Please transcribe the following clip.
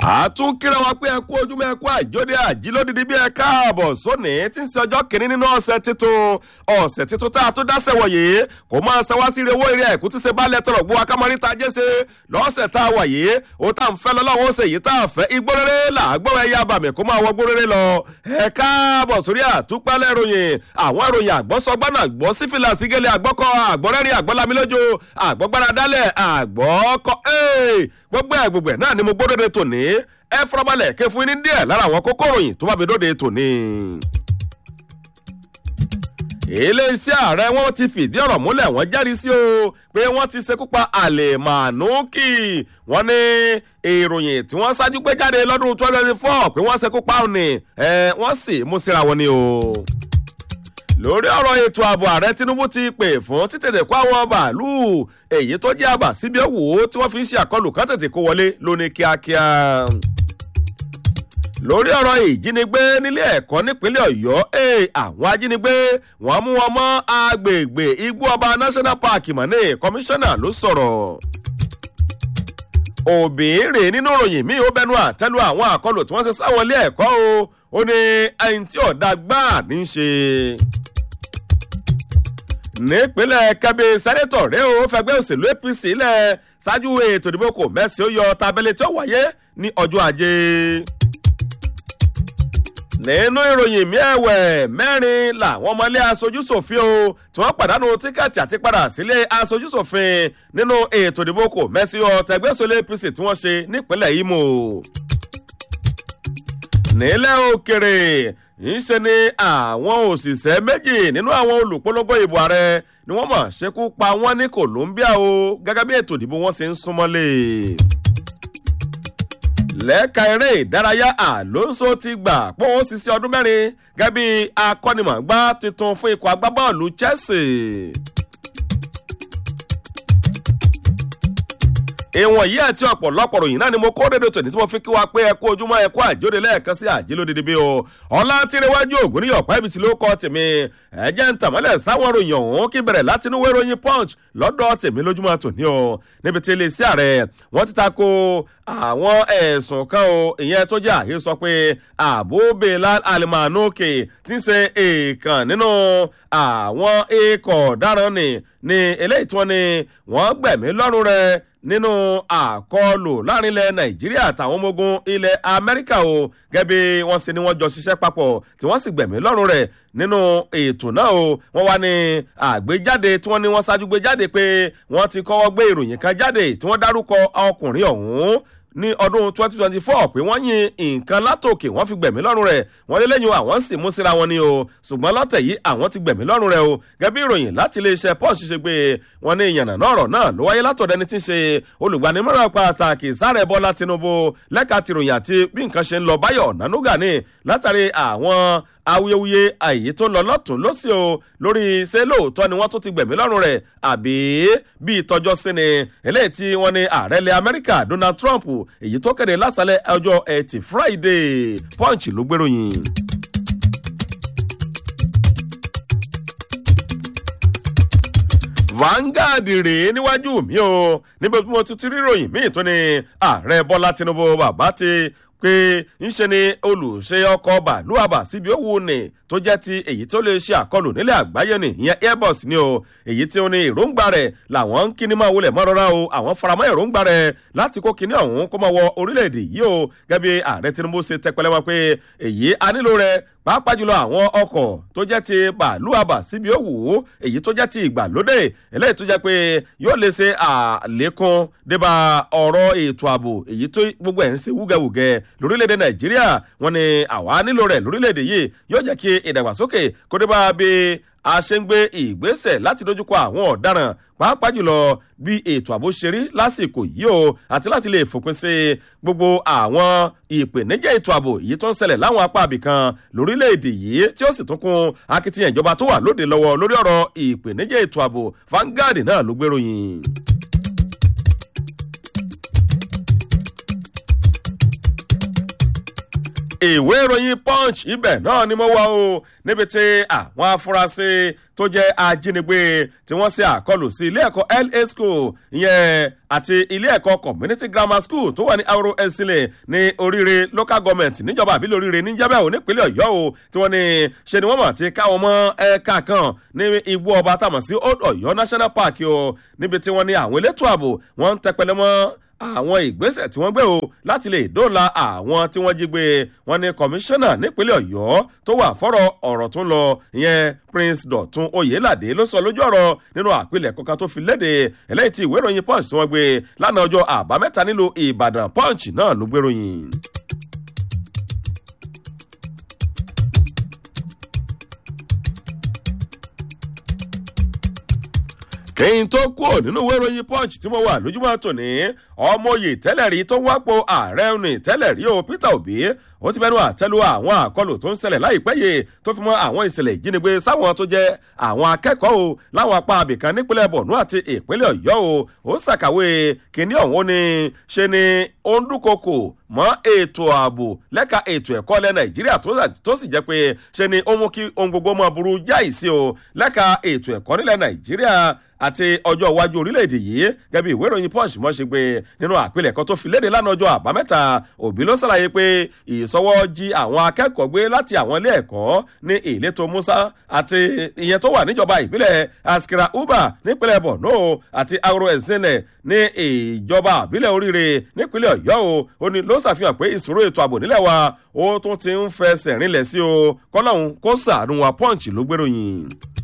àtúnkìrẹ wa pé ẹ kú ojúmọ́ ẹ kú àìjóde àjílódìdí bí ẹ káàbọ̀ sóní tí ń ṣe ọjọ́ kìíní nínú ọ̀sẹ̀ tuntun ọ̀sẹ̀ tuntun tá a tó dáṣẹ̀ wọ̀nyí kò máa ṣe wá sí owó eré ẹ̀kú tí ṣe balẹ̀ tọrọ gbọ́ akámọ́rí ta jẹ́ ṣe lọ́sẹ̀ tá a wà yìí ó tá à ń fẹ́ lọ́lọ́wọ́ ó ṣe yìí tá a fẹ́ igbó rere là á gbọ́ ẹyẹ abàmì kó máa wọ gbó rere lọ ẹ káàbọ̀ sórí àtúpalẹ̀ ìròyìn àwọn ìròyìn àgbọ́sọgbọ́nà àgbọ́ sífìlà sígẹ́lẹ̀ àgbọ́kọ àgbọ́rẹ́rìn àgbọ́lámilójó àgbọ́gbára dálẹ̀ àgbọ́kọ gbogbo ẹ̀ gbogbo ẹ̀ náà ni mo gbódòdó tòní ẹ fọlọ́balẹ̀ ké fún ní díẹ̀ lára àwọn kókó ròyìn tó bá mi dóde tòní. iléeṣẹ́ ààrẹ wọn ti fìdí ọ̀rọ̀ múlẹ̀ wọ́n jẹ́rìí sí o pé wọ́n ti ṣekú pa àlèmánúkì wọ́n ní ìròyìn tí wọ́n ṣáájú gbé jáde lọ́dún twenty twenty four pé wọ́n ṣekú pa òní ẹ wọ́n sì mú síra wọn ni o lórí ọ̀rọ̀ ètò ààbò ààrẹ tinubu ti pè fún títètè kó àwọn bàálù èyí tó jẹ́ àbà síbi òwò tí wọ́n fi ń ṣe àkọlù ká tètè kó wọlé lóní kíákíá. lórí ọ̀rọ̀ ìjínigbé nílé ẹ̀kọ́ nípínlẹ̀ ọ̀yọ́ àwọn ajínigbé wọ́n mú wọn mọ́ agbègbè igbó ọba national park mọ̀nẹ́ kọmíṣánná ló sọ̀rọ̀ òbéèrè nínú ìròyìn míì ó bẹnu àtẹ́lu àwọn àkọlù tí wọ́n ṣe sáwọn ilé ẹ̀kọ́ o ó ní ẹni tí ọ̀dà gbáà ní í ṣe nípínlẹ̀ kẹ́bí sẹ́nẹ́tọ̀ rẹ̀ ó fẹgbẹ́ òṣèlú apc lẹ̀ ṣáájú ètò ìdìbò kò mẹ́sì ó yọ tabẹ́lẹ̀ tí ó wáyé ní ọjọ́ ajé. nínú ìròyìn mi ẹ̀wẹ̀ mẹ́rin làwọn ọmọlé aṣojúṣòfin o tí wọ́n pàdánù tíkẹ́ẹ̀tì àti padà sílé aṣojúṣòfin nínú ètò ìdìbò kò mẹ́sì ó tẹgbẹ́ òṣèlú apc tí wọ́n ṣe nípínlẹ̀ imo. nílẹ̀ òkèrè ńṣe ni àwọn òṣìṣẹ́ méjì nínú àwọn olùpolongo ìbò ààrẹ ni wọ́n mọ̀ ṣekú pa wọ́n ní colombia o gẹ́gẹ́ bí ètò ìdìbò wọn ṣe ń súnmọ́lé. lẹ́ka eré ìdárayá alonso ti gbà pé òun ṣiṣẹ́ ọdún mẹ́rin gẹ́gẹ́ bí akọ́nimọ̀gbá tuntun fún ikọ̀ agbábọ́ọ̀lù chelsea. ìwọ̀n yìí àti ọ̀pọ̀lọpọ̀ ròyìn náà ni mo kó dédé tòní tí mo fi kí wa pé ẹ kó ojúmọ́ ẹ kó àjóde lẹ́ẹ̀kan sí àjélódédé bí o ọ̀la tìrẹwájú ògùn níyọ̀ pẹ́ẹ́bì tí ló kọ́ tèmi ẹ̀jẹ̀ ń tàmọ́lẹ̀ sáwọn ròyìn ọ̀hún kí bẹ̀rẹ̀ láti inú wéròyìn punch lọ́dọ̀ tèmi lójúmọ́ tòní o níbi tí iléeṣẹ́ ààrẹ wọ́n ti ta ko àwọn ẹ̀sùn kan o ìyẹn tó jẹ́ àyè sọ pé àbúbẹ̀lá alimanuke ti ń ṣe èèkàn nínú àwọn ikọ̀ ọ̀daràn ni ni eléyìí tí wọ́n ní wọ́n gbẹ̀mí lọ́rùn rẹ̀ nínú àkọlù láàrin ilẹ̀ nàìjíríà àtàwọn ọmọ ogun ilẹ̀ amẹ́ríkà o gẹ́gẹ́ bí wọ́n ṣe ni wọ́n jọ ṣiṣẹ́ papọ̀ tí wọ́n sì gbẹ̀mí lọ́rùn rẹ̀ nínú ètò náà o wọ́n wá ní àgbéjáde tí wọ́n ní wọ́n ṣáájú gbé jáde pé wọ́n ti kọ́wọ́ gbé ìròyìn kan jáde tí wọ́n dárúkọ ọkùnrin ọ̀hún ní ọdún 2024 pé wọ́n yin nǹkan látòkè wọ́n fi gbẹ̀mí lọ́rùn rẹ̀ wọ́n lé lẹ́yìn àwọn sì mú síra wọn ni o ṣùgbọ́n lọ́tẹ̀ yìí àwọn ti gbẹ̀mí lọ́rùn rẹ̀ o gẹ́gẹ́ bí ìròyìn láti iléeṣẹ́ paul ṣiṣẹ́ pé wọ́n ní ìyànnà náà ọ̀rọ̀ náà ló wáyé látọ̀dọ̀ ẹni tí ń ṣe olùgbanimọ̀ràn pàtàkì sáré bọ́lá tinubu lẹ́ka tìròyìn àti bí nǹkan ṣe ń lọ báyọ̀ nánúgà ní látàrí àwọn awuyewuye àyè tó lọ lọ́tún lọ́sí o lórí ṣé lóòótọ́ ni wọ́n tún ti gbẹ̀mí lọ́rùn rẹ̀ àbí bí ìtọ́jọ́ sí ni eléyìí tí wọ́n ní ààrẹ ilẹ̀ amẹ́ríkà donald trump èyí tó kéde látàlẹ́ ọjọ́ ẹtì friday punch ló gbèròyìn. Vanguard rèé níwájú mi o níbi tí mo ti ti ríròyìn míì tó ní ààrẹ bọ́lá tinubu bàbá ti pé ńṣe ni olùṣe ọkọ̀ bàálù àbà síbi òwú ni tó jẹ́ ti èyí tó lè ṣe àkọlù nílẹ̀ àgbáyé ni ìyẹn airbus ni o èyí tí ó ní èròǹgbà rẹ̀ làwọn ń kíní máa wọlé mọ́ rọra o àwọn faramọ́ èròǹgbà rẹ̀ láti kó kíní ọ̀hún kó máa wọ orílẹ̀-èdè yìí o gẹ́gẹ́ bí ààrẹ tinubu ṣe tẹpẹlẹ wọn pé èyí a nílò rẹ̀ pàápàá jùlọ àwọn ọkọ̀ tó jẹ́ ti bàálù àbà síbi òwú èyí tó jẹ́ ti ìgbàlódé eléyìí tó jẹ́ pé yóò lè ṣe àlékún débà ọ̀rọ̀ ètò ààbò èyí tó gbogbo ẹ̀ ń ṣe wúgẹ̀wúgẹ̀ lórílẹ̀‐èdè nàìjíríà wọn ni àwa nílò rẹ̀ lórílẹ̀‐èdè yìí yóò jẹ́ kí ìdàgbàsókè kó débà bí a ṣe ń gbé ìgbésẹ̀ láti dojúkọ àwọn ọ̀daràn pàápàá jùlọ bí ètò ààbò ṣe rí lásìkò yìí o àti láti lè fòpin sí gbogbo àwọn ìpèníjà ètò ààbò yìí tó ń ṣẹlẹ̀ láwọn apá àbìkan lórílẹ̀‐èdè yìí tí ó sì tún kún akitiyan ìjọba tó wà lóde lọ́wọ́ lórí ọ̀rọ̀ ìpèníjà ètò ààbò Vanguard náà ló gbéròyìn. ìwé ìròyìn punch ibẹ̀ náà ni mo wà o níbi tí àwọn afurasí tó jẹ́ ajínigbé tí wọ́n ṣe àkọlù sí ilé ẹ̀kọ́ la school ìyẹn àti ilé ẹ̀kọ́ community grammar school tó wà ní aoro ẹ̀sìnlẹ̀ ní oríire local government níjọba àbílẹ̀ oríire níjẹ́bẹ̀ ò nípínlẹ̀ ọ̀yọ́ o tí wọ́n ní ṣe ni wọ́n mọ̀ ti káwọn mọ́ ẹ̀ka kan ní igbó ọba tàmọ̀ sí old ọ̀yọ́ national park o níbi tí wọ́n ní àwọn elétò ààbò wọ́n ń tẹpẹlẹ mọ́ àwọn ìgbésẹ̀ tí wọ́n gbé o láti lè dóòlà àwọn tí wọ́n jí gbé wọn ní kọmíṣánná nípínlẹ̀ ọ̀yọ́ tó wà fọ́rọ̀ ọ̀rọ̀ tó ń lọ ìyẹn prince dọ̀tun oyèládé ló sọ lójú ọ̀rọ̀ nínú àpilẹ̀kọ kan tó fi léde eléyìí tí ìwé ìròyìn punch tí wọ́n gbé lánàá ọjọ́ àbámẹ́ta nílùú ìbàdàn punch náà ló gbéròyìn. kẹ́yìn tó kúrò nínú ìwé ìròyìn punch tí mo wà lójúmọ́ tòní ọmọye tẹ́lẹ̀ rí tó wápò ààrẹ ní tẹ́lẹ̀ rí o peter obi ó ti bẹnu àtẹ́lu àwọn àkọlù tó ń ṣẹlẹ̀ láìpẹ́ yìí tó fi mọ́ àwọn ìṣẹ̀lẹ̀ ìjínigbé sáwọn tó jẹ́ àwọn akẹ́kọ̀ọ́ o láwọn apá abìkan nípínlẹ̀ borno àti ìpínlẹ̀ ọ̀yọ́ o ó ṣàkàwé kínní ọ̀hún ni ṣe ni ó ń dúnkokò mọ́ ètò ààbò lẹ́ka ètò ẹ̀kọ́ ilẹ̀ nàìjíríà tó sì jẹ́ pé ṣe ni ó mú kí ohun gbogbo máa burú jáì sí o lẹ́ka ètò ẹ̀kọ́ nílẹ̀ nàìjíríà àti ọjọ́ iwájú orílẹ̀-èdè yìí gẹ́gẹ́ bí ìwé ìròyìn punch mọ́ ṣe gbé nínú àpilẹ̀kọ tó fi léde lánàá ọjọ́ àbámẹ́ta òbí ló ṣàlàyé pé ìsọwọ́ jí àwọn akẹ́kọ̀ọ́ gbé láti àwọn ilé ẹ̀kọ́ ní ìletò musa àti ìyẹn tó wà níjọba ìbílẹ̀ askira uba nípínlẹ̀ borno àti auro ẹ̀sìnlẹ̀ ní ìjọba ìbílẹ̀ oríire nípínlẹ̀ ọ̀yọ́ o ó ní ló ṣàfihàn pé ìṣòro ètò ààbò nílẹ̀ wa ó tún ti ń fẹsẹ̀ rinlẹ̀ sí o kọ́lọ́hún kó sàánú wa punch ló gbéròyìn.